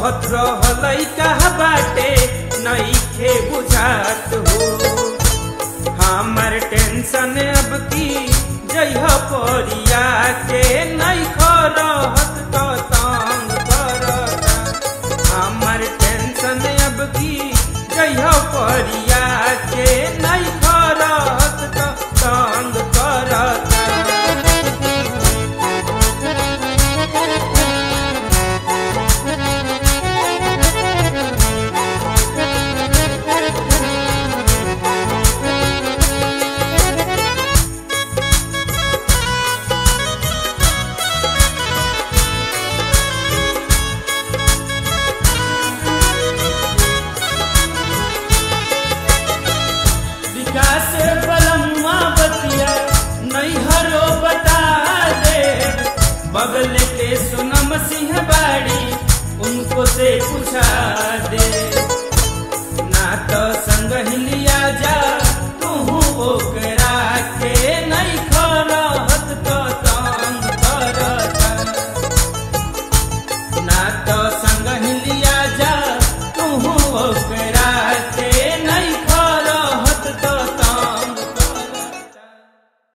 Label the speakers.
Speaker 1: कहत रहलै कहा बाटे नइखे बुझात हो हमर टेंशन अब की जइह परिया के नहीं रहत तो तंग करता हमर टेंशन अब की जइह परिया के नहीं रहत तो तंग करता विकास बलम्मा बतिया नैहरो बता दे बगल के सोनम सिंह बाड़ी उनको से पूछा दे